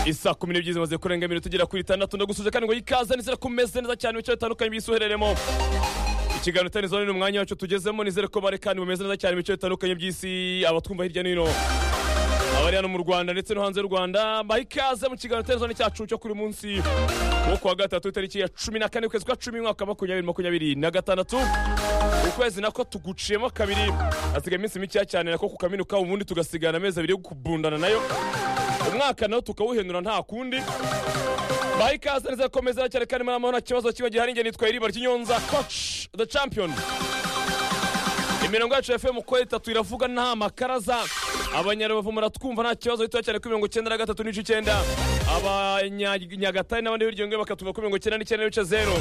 isa kumi n'ebyiri zimaze kurenga iminota tugera kuri itandatu ndagusuje kandi ngo yikaze nizere ko umeze neza cyane mu bice bitandukanye by'isuhereremo ikiganiro itani zone ni umwanya wacu tugezemo nizere ko bari kandi bumeze neza cyane mu bice bitandukanye by'isi abatwumva hirya no hino abari hano mu rwanda ndetse no hanze y'u rwanda baha ikaze mu kiganiro itani zone cyacu cyo kuri uyu munsi wo kuwa gatatu itariki ya cumi na kane ukwezi kwa cumi umwaka wa makumyabiri makumyabiri na gatandatu ukwezi nako tuguciyemo kabiri hasigaye iminsi mikeya cyane nako kukaminuka ubundi tugasigana amezi abiri yo kubundana nayo umwaka nawo tukawuhenura nta kundi baha ikaze neza ko meza cyane kandi muri amahoro nta kibazo kiba gihari njye nitwaye iriba ry'inyonza coach the champion imirongo yacu ya fm uko itatu iravuga nta makaraza abanyarubavu muratwumva nta kibazo gitoya cyane kuri mirongo icyenda na gatatu n'ibice icyenda abanyagatari n'abandi hirya ngiyo bakatuva kuri mirongo icyenda n'icyenda n'ibice zero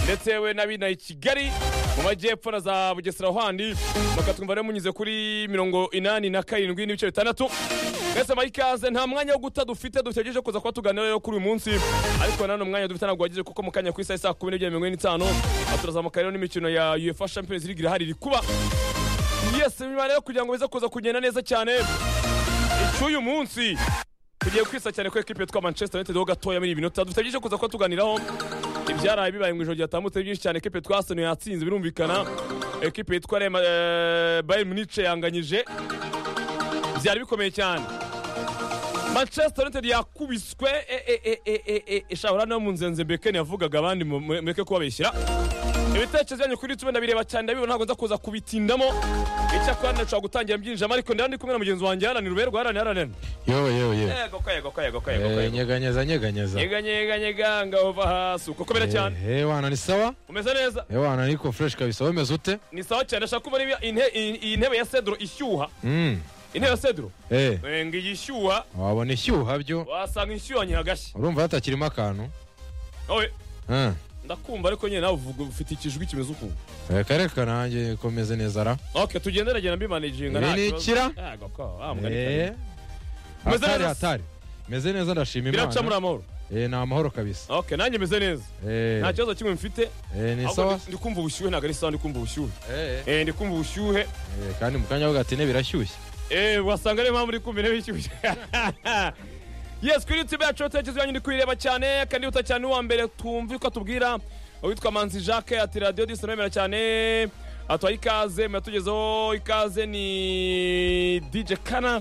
ndetse yewe n'abinaye i kigali mu majyepfo na za bugesera handi bakatwumva rero munyuze kuri mirongo inani na karindwi n'ibice bitandatu mwese baha ikaze nta mwanya wo guta dufite dutegereje kuza kuba tuganira rero kuri uyu munsi ariko nanone umwanya dufite ntabwo wageze kuko mu kanya ku isaha saa kumi n'ebyiri mirongo ine n'itanu turazamuka rero n'imikino ya uefa champions league irahari iri kuba yesi nyuma rero kugira ngo bize kuza kugenda neza cyane icy'uyu munsi tugiye kwisa cyane ko ekipe yitwa manchester united ho gatoya muri iyi minota dufite byinshi kuza kuba tuganiraho ibyaraye bibaye mu ijoro ryatambutse byinshi cyane ekipe yitwa arsenal yatsinze birumvikana ekipe yitwa bayern munich yanganyije byari bikomeye cyane manchester united yakubiswe ishahura no mu nzenze mbekeni yavugaga abandi mureke kubabeshyira ibitekerezo byanyu kuri tube ndabireba cyane ndabibona ntabwo nza kuza kubitindamo icyakora nashobora gutangira mbyinjiramo ariko ndaba ndi kumwe na mugenzi wanjye haranira uberwa haranira haranira yewe yewe yewe yego ko yego ko yego ko yego ko Eh, yego nyeganyeza nyeganyeza nyega nyega nyega ngahova hasi uko komera cyane Eh, eh, wana ni sawa umeze neza Eh, wana niko fresh kabisa wemeze ute ni sawa cyane ndashaka kubona ibi- inte- iyi- iyi ntebe ya cedro ishyuha Mm. intebe ya cedro Eh, Eh, ngo iyi ishyuha wabona ishyuha byo wasanga inshyuhanye hagashya urumva hatakirimo akantu wowe Eh, ndakumva ariko nyine nawe uvuga ufite ikijwi kimeze ukuntu reka reka nanjye komeze neza ra ok tugende nagenda mbimanejinga Ibi nta ni kibazo. ikira? Yego ko, wa mugani Eh, kare. Umeze hatari neza? hatari meze neza ndashima biraca muri imana amahoro Eh, ni amahoro kabisa ok nanjye meze neza Eh, nta kibazo kimwe mfite eh, ni ahubwo sawa ndi- ndi kumva ubushyuhe ntabwo ari sawa ndi kumva ubushyuhe Eh, eh, Eh, ndi kumva ubushyuhe eh, kandi mu kanya vuga ati ne birashyushye Eh, wasanga ariyo mpamvu uri kumva intebe ishyushye yes kuri youtube yacu utekereza yanyu ndi kuyireba cyane kandi uta cyane uwa mbere twumve uko atubwira uwitwa manzi jacques ati radiyo disonomera cyane atuhaye ikaze muratugezeho ikaze ni dj kana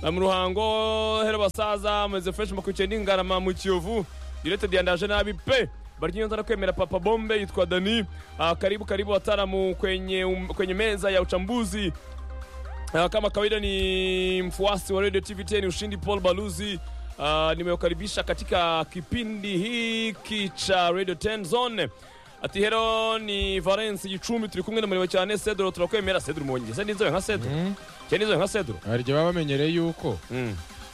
Na mu ruhango hero basaza meze fresh makurikiye n'ingarama mu kiyovu directed yandaje nabi pe baryinyonza no kwemera papa bombe yitwa dani Ah, karibu karibu wataalamu kwenye, um, kwenye meza ya uchambuzi Ah, kama kawaida ni mfuasi wa radio tvtn ushindi paul baluzi Ah, nimewakaribisha katika kipindi hiki cha radio 10 zone ati hero ni valence gicumbi turi kumwe na mureba cyane cedro turakwemera cedro mwongeze n'inzobe nka cedro cyane inzobe nka cedro hari igihe baba bamenyereye yuko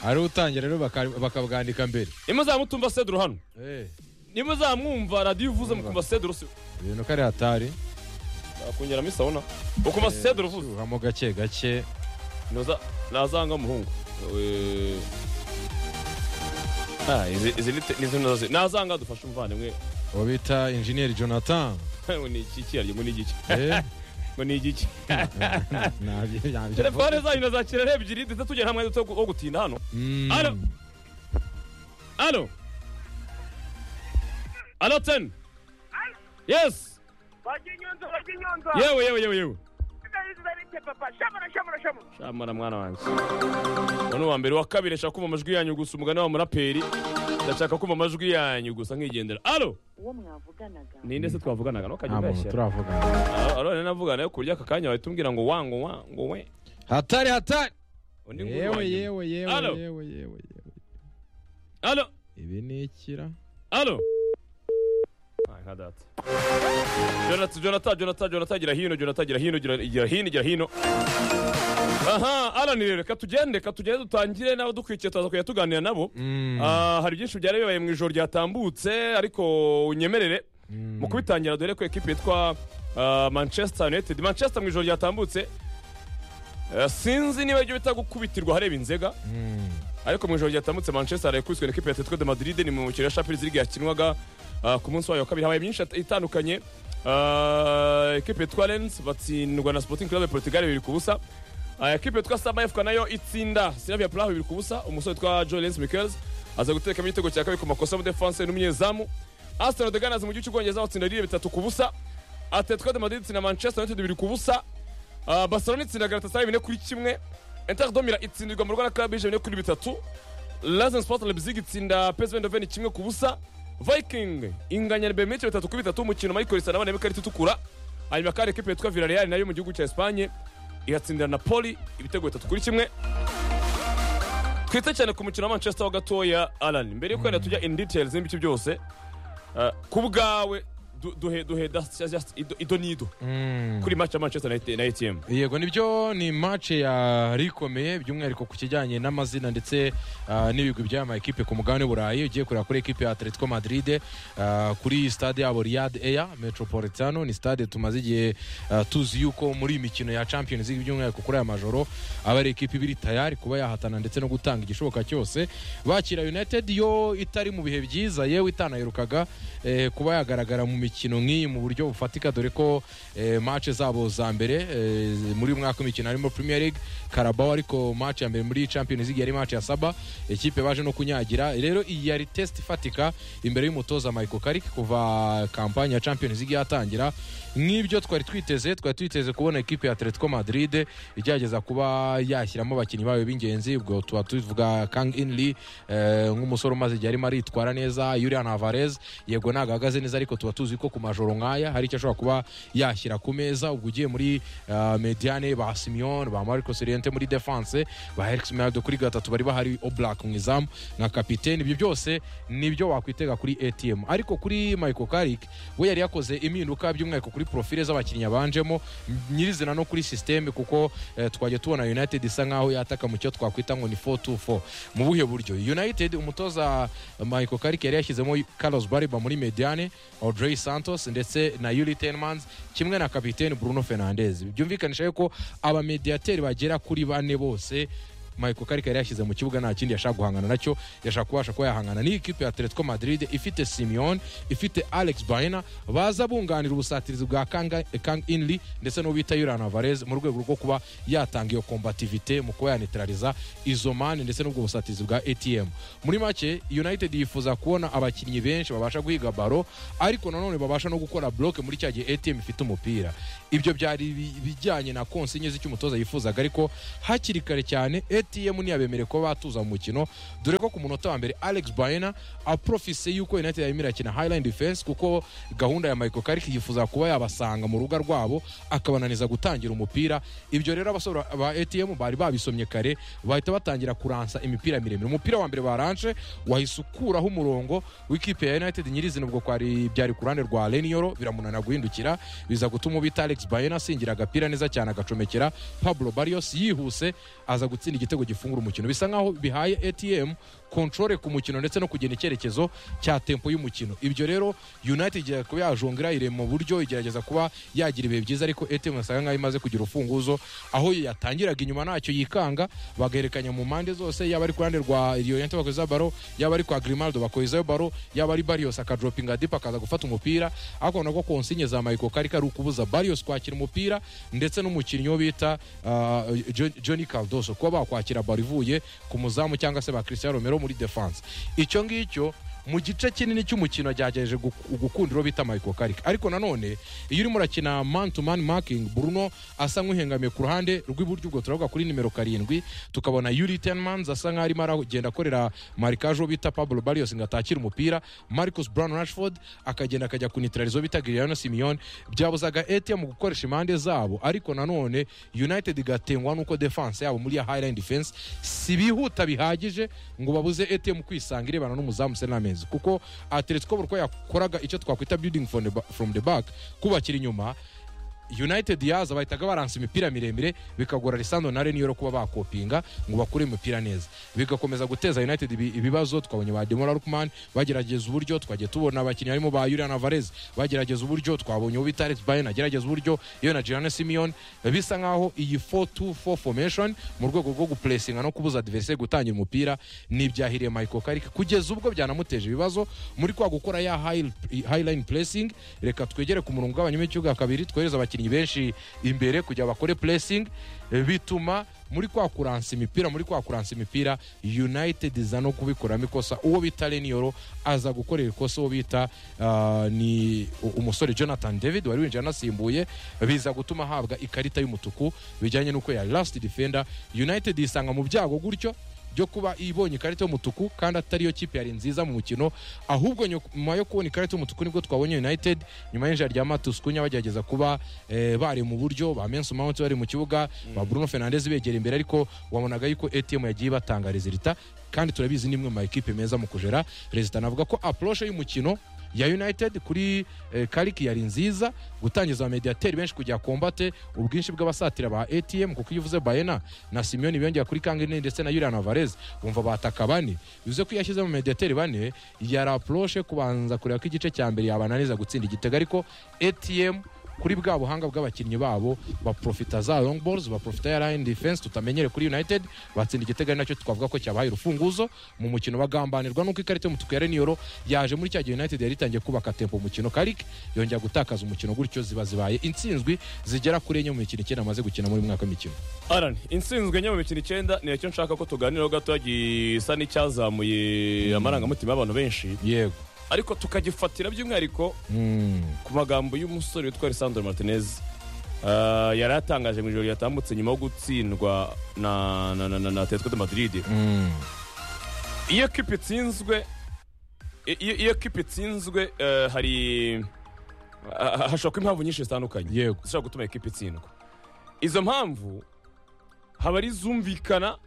ari utangira rero baka- bakabwandika mbere nimuzamutumva cedro hano Eh, nimuzamwumva radiyo ivuze mukumva cedro se ibintu ko ari hatari akongeramo isabuna ukumva cedro uvuze ushyuhamo gake gake Noza- nazanga muhungu Eh, ah, izi- izi ni te- ni zino zose. nazanga dufashe umuvandimwe uwo bita injeniyeri jonathan ngo ni iki kiyaryo ngo ni igiki Eh, ngo ni igiki nabyo- nabyo telefone mvuga. zanyu nazakira ari ebyiri ndetse tugira hamwe duto wo gutinda hano Mm. Alo. alo alo ten yes Wajinyonza, wajinyonza. yewe yewe yewe yewe Sasa hizi za nje papa. Shamra, shamra, shamra. shamara mwana wanjye uno wa mbere wa kabiri ashaka kumva amajwi yanyu gusa umugani wa muraperi ndashaka kumva amajwi yanyu gusa nkigendera alo uwo mwavuganaga ninde se twavuganaga nta ntukajya muntu uyashyira turavugana arone navugana yo kurya aka kanya wahita umbwira ngo wa ngo wa ngo we hatari hatari undi ngo yewe urwanye. yewe yewe Alo. yewe yewe yewe alo ibi ni ikira Alo. Ay, nka data. Jonathan, Jonathan, Jonathan, Jonathan, gira hino, Jonathan, gira hino, gira gira hino, gira hino. Aha, Alan rero, reka tugende, reka tugende dutangire nabo dukurikiye tuza kujya tuganira nabo. Mm. Ah, hari byinshi byari bibaye mu ijoro ryatambutse ariko unyemerere mu kubitangira dore ko ekipe yitwa ah, Manchester United Manchester mu ijoro ryatambutse ah, sinzi niba ibyo bita gukubitirwa hareba inzega Mm. ariko mu ijoro ryatambutse manchester yakubiswe na ekipe ya atletico de madrid ni mu mukino wa champions league yakinwaga ah, ku munsi wayo wa kabiri habaye myinshi it- itandukanye Ah, ekipe yitwa lens batsindwa na sporting club ya portugal bibiri ku busa aya kipe yitwa saba efuka nayo itsinda sinavya pulaho bibiri ku busa umusore witwa jolens michels aza gutekamo igitego cya kabiri ku makosa muri defanse n'umunyezamu arsenal de ganas mu gihugu cy'ubwongereza batsinda lille bitatu ku busa atletico de madrid itsinda manchester united bibiri ku busa Ah, barcelona itsinda galatasaray bine kuri kimwe inter domira itsindirwa mu rwanda club bije bine kuri bitatu lazen sport leipzig itsinda psv eindhoven kimwe ku busa viking inganya na bemeche bitatu kuri bitatu umukino michael sanabana y'ikarita itukura hanyuma kandi ekipe yitwa villarreal nayo mu gihugu cya espagne iratsindira napoli ibitego bitatu kuri kimwe twite cyane ku mukino wa manchester wa gatoya alan mbere yo kwenda tujya in details n'ibice byose ah, ku bwawe du- duhe duhe das- just ido- ido n'ido kuri match ya manchester na- na atm yego nibyo ni match yari ikomeye by'umwihariko ku kijyanye n'amazina ndetse ah, n'ibigwi by'aya ma ekipe ku mugabane w'uburayi ugiye kureba kuri ekipe ya atletico madrid ah, kuri stade yabo riyad eya metropolitano ni stade tumaze igihe ah, tuzi yuko muri iyi mikino ya champions league by'umwihariko kuri aya majoro aba ari ekipe ibiri tayari kuba yahatana ndetse no gutanga igishoboka cyose bakira united yo itari mu bihe byiza yewe itanayirukaga eh, kuba yagaragara mu mikino nk'iyi mu buryo bufatika dore ko eh, match zabo za mbere eh, muri uyu mwaka w'imikino harimo premier league karabao ariko match ya mbere muri champions league yari match ya saba ekipe baje no kunyagira rero iyi yari test ifatika imbere y'umutoza michael karik kuva kampanye ya champions league yatangira nk'ibyo twari twiteze twari twiteze kubona ekipe ya atletico madrid igerageza kuba yashyiramo abakinnyi bayo b'ingenzi ubwo tuba tuvuga kang inli eh, nk'umusore umaze igihe arimo aritwara neza yurian havarez yego ntabwo ahagaze neza ariko tuba tuzi ko ku majoro nk'aya hari icyo ashobora kuba yashyira ku meza ubwo ugiye muri ah, mediane ba simeon ba marcos oriente muri defense ba herix minado kuri gatatu bari bahari oblak mu izamu nka kapitene ibyo byose nibyo wakwitega kuri atm ariko kuri michael karik we yari yakoze impinduka by'umwihariko kuri profile z'abakinnyi yabanjemo nyirizina no kuri systeme kuko eh, twajya tubona united isa nkaho yataka mu cyo twakwita ngo ni 424 mu buhe buryo united umutoza michael karik yari yashyizemo carlos bariba muri mediane audrey santos ndetse na yuli tenmans kimwe na kapitene bruno fernandez byumvikanisha yuko abamediateri bagera kuri bane bose Michael Carrick yari yashyize mu kibuga nta kindi yashaka guhangana nacyo yashaka kubasha kuba yahangana n'iyi kipe ya Atletico Madrid ifite Simeone ifite Alex Baena baza bunganira ubusatirizi bwa Kang, Kang Inli ndetse n'uwo bita Julian Alvarez mu rwego rwo kuba yatanga iyo combativité mu kuba yanetraliza izo mani ndetse n'ubwo busatirizi bwa ATM muri make United yifuza kubona abakinnyi benshi babasha guhiga baro ariko nanone babasha no gukora bloke muri cya gihe ATM ifite umupira ibyo byari bi- bijyanye na konsinye z'icy'umutoza yifuzaga ariko hakiri kare cyane ATM ntiyabemereye kuba batuza mu mukino dore ko ku munota wa mbere Alex Baena aprofise yuko United yarimo irakina Highland Defense kuko gahunda ya Michael Carrick yifuza kuba yabasanga mu rubuga rwabo akabananiza gutangira umupira ibyo rero abasore ba ATM bari babisomye kare bahita batangira kuransa imipira miremire umupira wa mbere baranje wahise ukuraho umurongo w'ikipe ya United nyirizina ubwo kwari byari ku ruhande rwa Lenioro biramunana guhindukira biza gutuma ubita Alex Baena asingira agapira neza cyane agacomekera Pablo Barrios yihuse aza gutsinda igitego gifungura umukino bisa nkaho bihaye ATM controle ku mukino ndetse no kugena icyerekezo cya tempo y'umukino ibyo rero United igira kuba yajongera ire mu buryo igerageza kuba yagira ibihe byiza ariko ATM yasaga nkaho imaze kugira urufunguzo aho yatangiraga inyuma ntacyo yikanga bagaherekanya mu mpande zose yaba ari ku ruhande rwa Oriente bakoza baro yaba ari kwa Grimaldo bakozeho baro yaba ari Barrios akadropinga dip akaza gufata umupira ariko nabwo konsinye za Michael Carrick ari ukubuza Barrios kwakira umupira ndetse n'umukinnyi wo bita ah, Jo- Johnny Cardoso kuba bakwakira baro ivuye ku muzamu cyangwa se ba Cristiano Romero muri defense icyo ngicyo mu gice kinini cy'umukino yagerageje guku- gukunda uwo bita Michael Carrick ariko nanone iyo urimo urakina man to man marking Bruno asa nk'uhengamiye ku ruhande rw'iburyo ubwo turavuga kuri nimero karindwi tukabona Yuri Tenmans asa nk'aho arimo aragenda akorera marikage uwo bita Pablo Barrios ngo atakire umupira Marcus Brown Rashford akagenda akajya kunitraliza uwo bita Guillermo Simeone byabuzaga ATM gukoresha impande zabo ariko nanone United igatengwa n'uko defense yabo muri ya Highland defense si bihuta bihagije ngo babuze ATM kwisanga irebana n'umuzamu Senamens kuko Atletico burko yakoraga icyo twakwita building from the ba- from the back kubakira inyuma united yaza bahitaga baransa imipira miremire bikagora risando na reniyoro kuba bakopinga ngo bakure imipira neza bigakomeza guteza united ibi- ibibazo twabonye ba demora rukman bagerageza uburyo twagiye tubona abakinnyi harimo ba yurian alvarez bagerageza uburyo twabonye uwo bita alex bayen agerageza uburyo iyo na gianna simeon bisa nkaho iyi 4-2-4 formation mu rwego rwo gupuresinga no kubuza adversaire gutangira umupira ni ibyahiriye michael karik kugeza ubwo byanamuteje ibibazo muri kwa gukora ya high, high line pressing reka twegere ku murongo ugabanyamo ikibuga kabiri twohereze abakinnyi abakinnyi benshi imbere kugira bakore puresingi bituma muri kwa kuransa imipira muri kwa kuransa imipira united iza no kubikoramo ikosa uwo bita reniyoro aza gukorera ikosa uwo bita ah, ni u- umusore jonathan david wari winjira anasimbuye biza gutuma ahabwa ikarita y'umutuku bijyanye n'uko ya last defender united yisanga mu byago gutyo byo kuba ibonye ikarita y'umutuku kandi atariyo kipe yari nziza mu mukino ahubwo nyu- nyuma yo kubona ikarita y'umutuku nibwo twabonye united nyuma y'injira rya matus kunya bagerageza kuba eh, bari mu buryo ba mensu mount bari mu kibuga ba bruno fernandes begera imbere ariko wabonaga yuko atm yagiye batanga rezilita kandi turabizi ni imwe mu makipe meza mu kujera rezilita navuga ko apuroshe y'umukino ya united kuri eh, kariki yari nziza gutangiza abamediateri benshi kujya kombate ubwinshi bw'abasatira ba atm kuko iyo uvuze bayena na simiyoni biyongera kuri kangine ndetse na yuriya navarez bumva bataka bane bivuze ko iyo ashyizemo mediateri bane yari apuroshe kubanza kureba ko igice cya mbere yabananiza gutsinda igitego ariko atm kuri bwa buhanga bw'abakinnyi babo baprofita za long balls baprofita ya line defense tutamenyere kuri united batsinda igitego ari nacyo twavuga ko cyabaye urufunguzo mu mukino bagambanirwa nuko ikarita y'umutuku ya reniyoro yaje muri cya gihe united yari itangiye kubaka tempo mu mukino karik yongera gutakaza umukino gutyo ziba zibaye intsinzwi zigera kuri enye mu mikino icyenda amaze gukina muri uyu mwaka w'imikino Alan, intsinzwe enye mu mikino icyenda ni nacyo nshaka ko tuganiraho gato gisa n'icyazamuye amarangamutima y'abantu benshi yego ariko tukagifatira by'umwihariko Mm. ku magambo y'umusore witwa Lisandro Martinez Ah, yari atangaje mu ijoro yatambutse nyuma yo gutsindwa na na na, na, na Atletico de Madrid Mm. iyo kipe itsinzwe i- iyo, iyo kipe itsinzwe eh, hari ha- ha- hashobora kuba impamvu nyinshi zitandukanye yego zishobora gutuma ikipe itsindwa izo mpamvu haba ari izumvikana